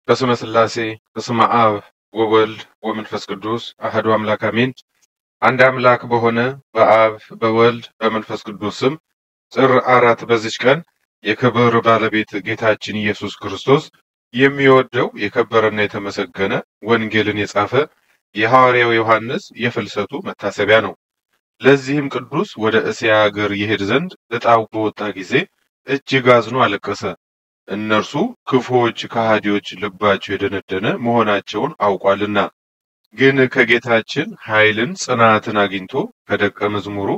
በስመ ሥላሴ በስመ አብ ወወልድ ወመንፈስ ቅዱስ አህዱ አምላክ አሜን። አንድ አምላክ በሆነ በአብ በወልድ በመንፈስ ቅዱስ ስም ጥር አራት በዚች ቀን የክብር ባለቤት ጌታችን ኢየሱስ ክርስቶስ የሚወደው የከበረና የተመሰገነ ወንጌልን የጻፈ የሐዋርያው ዮሐንስ የፍልሰቱ መታሰቢያ ነው። ለዚህም ቅዱስ ወደ እስያ አገር ይሄድ ዘንድ ዕጣው በወጣ ጊዜ እጅግ አዝኖ አለቀሰ። እነርሱ ክፉዎች ከሃዲዎች ልባቸው የደነደነ መሆናቸውን አውቋልና። ግን ከጌታችን ኃይልን ጽናትን አግኝቶ ከደቀ መዝሙሩ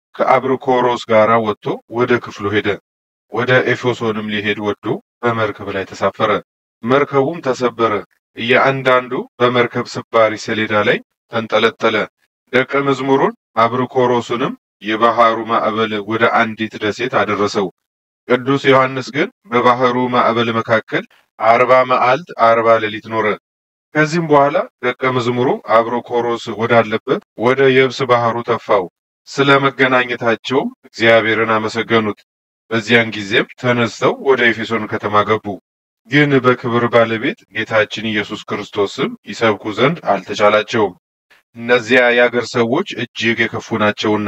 ከአብርኮሮስ ጋር ወጥቶ ወደ ክፍሉ ሄደ። ወደ ኤፌሶንም ሊሄድ ወዶ በመርከብ ላይ ተሳፈረ። መርከቡም ተሰበረ። እያንዳንዱ በመርከብ ስባሪ ሰሌዳ ላይ ተንጠለጠለ። ደቀ መዝሙሩን አብርኮሮስንም የባህሩ ማዕበል ወደ አንዲት ደሴት አደረሰው። ቅዱስ ዮሐንስ ግን በባህሩ ማዕበል መካከል አርባ መዓልት አርባ ሌሊት ኖረ። ከዚህም በኋላ ደቀ መዝሙሩ አብሮኮሮስ ወዳለበት ወደ የብስ ባህሩ ተፋው። ስለ መገናኘታቸውም እግዚአብሔርን አመሰገኑት። በዚያን ጊዜም ተነስተው ወደ ኤፌሶን ከተማ ገቡ። ግን በክብር ባለቤት ጌታችን ኢየሱስ ክርስቶስም ይሰብኩ ዘንድ አልተቻላቸውም፣ እነዚያ የአገር ሰዎች እጅግ የከፉ ናቸውና።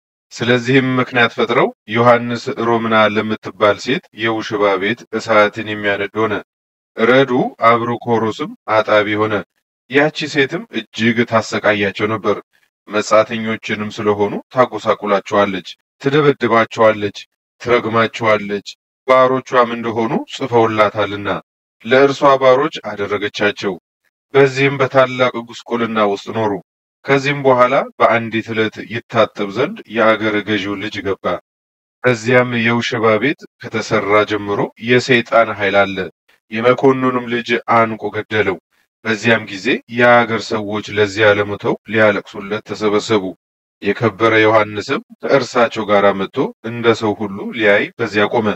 ስለዚህም ምክንያት ፈጥረው ዮሐንስ ሮምና ለምትባል ሴት የውሽባ ቤት እሳትን የሚያነድ ሆነ። ረዱ አብሮኮሮስም አጣቢ ሆነ። ያቺ ሴትም እጅግ ታሰቃያቸው ነበር። መጻተኞችንም ስለሆኑ ታጎሳቁላቸዋለች፣ ትደበድባቸዋለች፣ ትረግማቸዋለች። ባሮቿም እንደሆኑ ጽፈውላታልና ለእርሷ ባሮች አደረገቻቸው። በዚህም በታላቅ ጉስቁልና ውስጥ ኖሩ። ከዚህም በኋላ በአንዲት ዕለት ይታጠብ ዘንድ የአገረ ገዢው ልጅ ገባ። ከዚያም የውሽባ ቤት ከተሰራ ጀምሮ የሰይጣን ኃይል አለ። የመኮንኑንም ልጅ አንቆ ገደለው። በዚያም ጊዜ የአገር ሰዎች ለዚያ ለሞተው ሊያለቅሱለት ተሰበሰቡ። የከበረ ዮሐንስም ከእርሳቸው ጋር መጥቶ እንደ ሰው ሁሉ ሊያይ በዚያ ቆመ።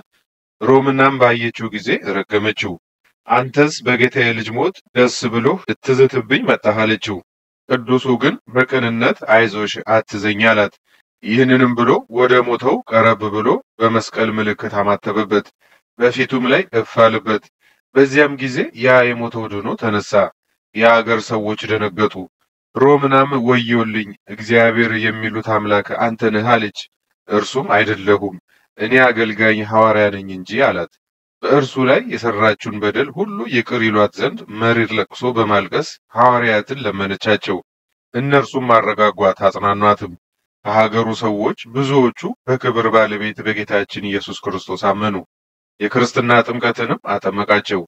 ሮምናም ባየችው ጊዜ ረገመችው። አንተስ በጌታዬ ልጅ ሞት ደስ ብሎህ ልትዝትብኝ መጣህ አለችው። ቅዱሱ ግን በቅንነት አይዞሽ አትዘኝ አላት። ይህንንም ብሎ ወደ ሞተው ቀረብ ብሎ በመስቀል ምልክት አማተበበት፣ በፊቱም ላይ እፍ አለበት። በዚያም ጊዜ ያ የሞተው ድኖ ተነሳ። የአገር ሰዎች ደነገጡ። ሮምናም ወዮልኝ፣ እግዚአብሔር የሚሉት አምላክ አንተ ነህ አለች። እርሱም አይደለሁም፣ እኔ አገልጋኝ ሐዋርያ ነኝ እንጂ አላት። በእርሱ ላይ የሰራችውን በደል ሁሉ ይቅር ይሏት ዘንድ መሪር ለቅሶ በማልቀስ ሐዋርያትን ለመነቻቸው። እነርሱም አረጋጓት፣ አጽናኗትም። ከሀገሩ ሰዎች ብዙዎቹ በክብር ባለቤት በጌታችን ኢየሱስ ክርስቶስ አመኑ። የክርስትና ጥምቀትንም አጠመቃቸው።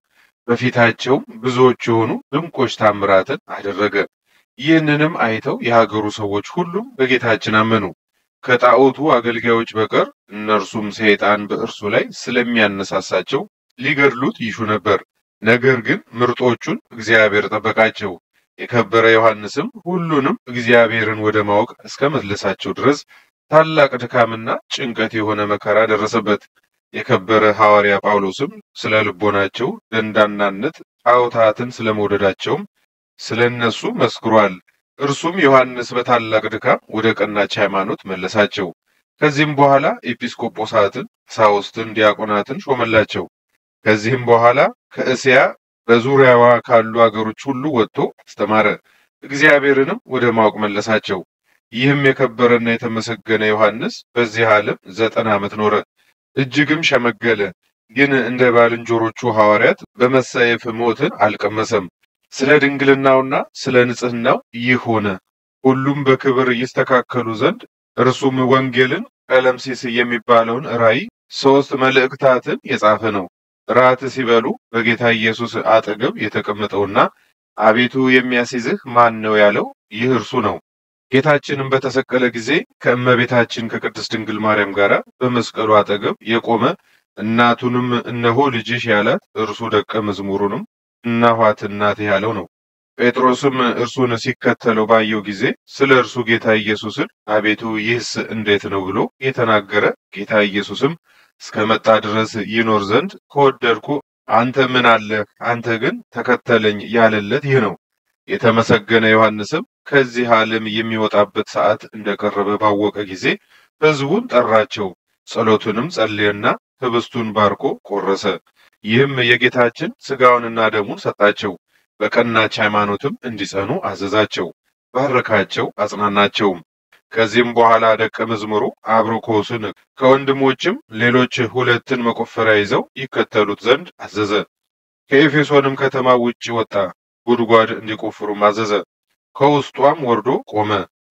በፊታቸውም ብዙዎች የሆኑ ድንቆች ታምራትን አደረገ። ይህንንም አይተው የሀገሩ ሰዎች ሁሉም በጌታችን አመኑ። ከጣዖቱ አገልጋዮች በቀር እነርሱም ሰይጣን በእርሱ ላይ ስለሚያነሳሳቸው ሊገድሉት ይሹ ነበር። ነገር ግን ምርጦቹን እግዚአብሔር ጠበቃቸው። የከበረ ዮሐንስም ሁሉንም እግዚአብሔርን ወደ ማወቅ እስከ መለሳቸው ድረስ ታላቅ ድካምና ጭንቀት የሆነ መከራ ደረሰበት። የከበረ ሐዋርያ ጳውሎስም ስለ ልቦናቸው ደንዳናነት ጣዖታትን ስለመውደዳቸውም ስለ እነሱ መስክሯል። እርሱም ዮሐንስ በታላቅ ድካም ወደ ቀናች ሃይማኖት መለሳቸው። ከዚህም በኋላ ኤጲስቆጶሳትን፣ ቀሳውስትን፣ ዲያቆናትን ሾመላቸው። ከዚህም በኋላ ከእስያ በዙሪያዋ ካሉ አገሮች ሁሉ ወጥቶ አስተማረ። እግዚአብሔርንም ወደ ማወቅ መለሳቸው። ይህም የከበረና የተመሰገነ ዮሐንስ በዚህ ዓለም ዘጠና ዓመት ኖረ። እጅግም ሸመገለ። ግን እንደ ባልንጀሮቹ ሐዋርያት በመሰየፍ ሞትን አልቀመሰም። ስለ ድንግልናውና ስለ ንጽሕናው ይህ ሆነ። ሁሉም በክብር ይስተካከሉ ዘንድ እርሱም ወንጌልን፣ ቀለምሲስ የሚባለውን ራእይ፣ ሦስት መልእክታትን የጻፈ ነው። ራት ሲበሉ በጌታ ኢየሱስ አጠገብ የተቀመጠውና አቤቱ የሚያስይዝህ ማን ነው ያለው ይህ እርሱ ነው። ጌታችንም በተሰቀለ ጊዜ ከእመቤታችን ከቅድስት ድንግል ማርያም ጋር በመስቀሉ አጠገብ የቆመ እናቱንም እነሆ ልጅሽ ያላት እርሱ ደቀ መዝሙሩንም እናኋት እናትህ ያለው ነው። ጴጥሮስም እርሱን ሲከተለው ባየው ጊዜ ስለ እርሱ ጌታ ኢየሱስን አቤቱ ይህስ እንዴት ነው ብሎ የተናገረ ጌታ ኢየሱስም እስከ መጣ ድረስ ይኖር ዘንድ ከወደድኩ አንተ ምን አለህ? አንተ ግን ተከተለኝ ያለለት ይህ ነው። የተመሰገነ ዮሐንስም ከዚህ ዓለም የሚወጣበት ሰዓት እንደቀረበ ባወቀ ጊዜ ሕዝቡን ጠራቸው። ጸሎቱንም ጸለየና ህብስቱን ባርኮ ቆረሰ። ይህም የጌታችን ሥጋውንና ደሙን ሰጣቸው። በቀናች ሃይማኖትም እንዲጸኑ አዘዛቸው። ባረካቸው፣ አጽናናቸውም። ከዚህም በኋላ ደቀ መዝሙሩ አብሮኮስን ከወንድሞችም ሌሎች ሁለትን መቆፈሪያ ይዘው ይከተሉት ዘንድ አዘዘ። ከኤፌሶንም ከተማ ውጭ ወጣ፣ ጉድጓድ እንዲቆፍሩም አዘዘ። ከውስጧም ወርዶ ቆመ፣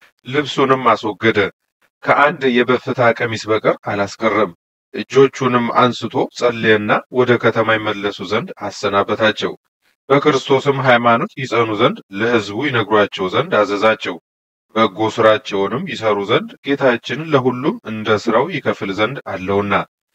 ልብሱንም አስወገደ፣ ከአንድ የበፍታ ቀሚስ በቀር አላስቀረም። እጆቹንም አንስቶ ጸለየና ወደ ከተማ ይመለሱ ዘንድ አሰናበታቸው። በክርስቶስም ሃይማኖት ይጸኑ ዘንድ ለሕዝቡ ይነግሯቸው ዘንድ አዘዛቸው። በጎ ስራቸውንም ይሰሩ ዘንድ ጌታችን ለሁሉም እንደ ስራው ይከፍል ዘንድ አለውና።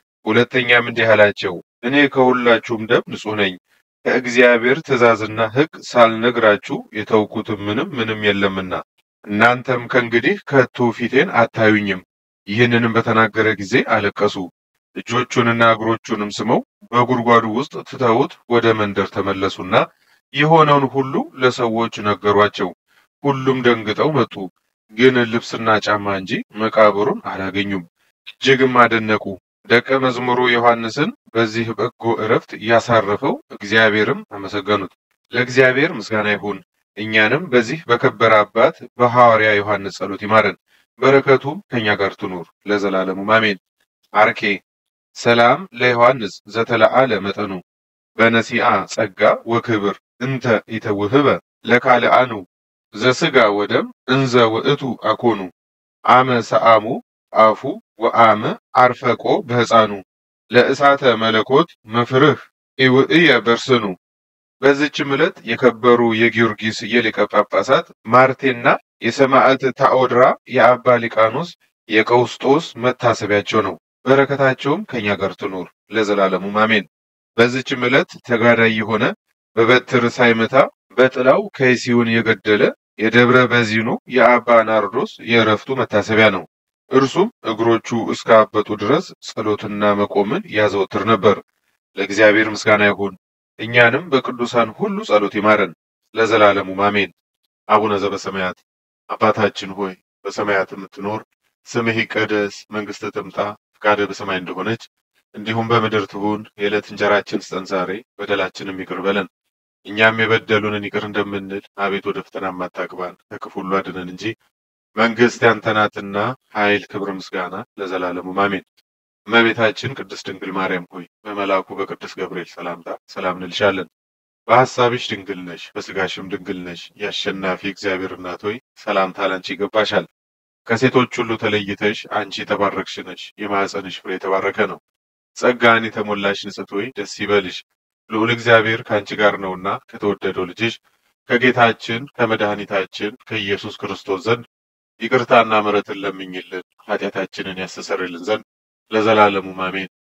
ሁለተኛም እንዲህ አላቸው፣ እኔ ከሁላችሁም ደም ንጹሕ ነኝ። ከእግዚአብሔር ትእዛዝና ሕግ ሳልነግራችሁ የተውኩትም ምንም ምንም የለምና እናንተም ከእንግዲህ ከቶ ፊቴን አታዩኝም። ይህንንም በተናገረ ጊዜ አለቀሱ። እጆቹንና እግሮቹንም ስመው በጉድጓዱ ውስጥ ትተውት ወደ መንደር ተመለሱና የሆነውን ሁሉ ለሰዎች ነገሯቸው። ሁሉም ደንግጠው መጡ፣ ግን ልብስና ጫማ እንጂ መቃብሩን አላገኙም። እጅግም አደነቁ። ደቀ መዝሙሩ ዮሐንስን በዚህ በጎ ዕረፍት ያሳረፈው እግዚአብሔርም አመሰገኑት። ለእግዚአብሔር ምስጋና ይሁን። እኛንም በዚህ በከበረ አባት በሐዋርያ ዮሐንስ ጸሎት ይማረን፣ በረከቱም ከእኛ ጋር ትኑር ለዘላለሙ አሜን። አርኬ ሰላም ለዮሐንስ ዘተለዓለ መጠኑ በነሲአ ጸጋ ወክብር እንተ ኢተውህበ ለካልአኑ ዘስጋ ወደም እንዘ ውእቱ አኮኑ አመ ሰአሙ አፉ ወአመ አርፈቆ በሕፃኑ ለእሳተ መለኮት መፍርህ ኢውእየ በርስኑ። በዚችም ዕለት የከበሩ የጊዮርጊስ የሊቀ ጳጳሳት ማርቴና የሰማዕት ታኦድራ የአባ ሊቃኖስ የቀውስጦስ መታሰቢያቸው ነው። በረከታቸውም ከእኛ ጋር ትኑር ለዘላለሙ አሜን። በዚችም ዕለት ተጋዳይ የሆነ በበትር ሳይመታ በጥላው ከይሲውን የገደለ የደብረ በዚኑ የአባ ናርዶስ የእረፍቱ መታሰቢያ ነው። እርሱም እግሮቹ እስካበጡ ድረስ ጸሎትና መቆምን ያዘወትር ነበር። ለእግዚአብሔር ምስጋና ይሁን። እኛንም በቅዱሳን ሁሉ ጸሎት ይማረን ለዘላለሙ አሜን። አቡነ ዘበሰማያት አባታችን ሆይ በሰማያት የምትኖር ስምህ ይቀደስ፣ መንግሥትህ ትምጣ፣ ፈቃድህ በሰማይ እንደሆነች እንዲሁም በምድር ትሁን። የዕለት እንጀራችን ስጠን ዛሬ፣ በደላችንም ይቅር በለን እኛም የበደሉንን ይቅር እንደምንል፣ አቤት ወደ ፈተና አታግባን፣ ከክፉ ሁሉ አድነን እንጂ መንግሥት ያንተ ናትና ኃይል፣ ክብር፣ ምስጋና ለዘላለሙ አሜን። እመቤታችን ቅድስት ድንግል ማርያም ሆይ በመልአኩ በቅዱስ ገብርኤል ሰላምታ ሰላም እንልሻለን። በሐሳብሽ ድንግል ነሽ፣ በሥጋሽም ድንግል ነሽ። የአሸናፊ እግዚአብሔር እናት ሆይ ሰላምታ ላንቺ ይገባሻል። ከሴቶች ሁሉ ተለይተሽ አንቺ የተባረክሽ ነሽ፣ የማኅፀንሽ ፍሬ የተባረከ ነው። ጸጋን የተሞላሽ ንጽሕት ሆይ ደስ ይበልሽ፣ ልዑል እግዚአብሔር ከአንቺ ጋር ነውና ከተወደደው ልጅሽ ከጌታችን ከመድኃኒታችን ከኢየሱስ ክርስቶስ ዘንድ ይቅርታና ምሕረትን ለምኝልን ኃጢአታችንን ያስተሰርይልን ዘንድ ለዘላለሙ አሜን።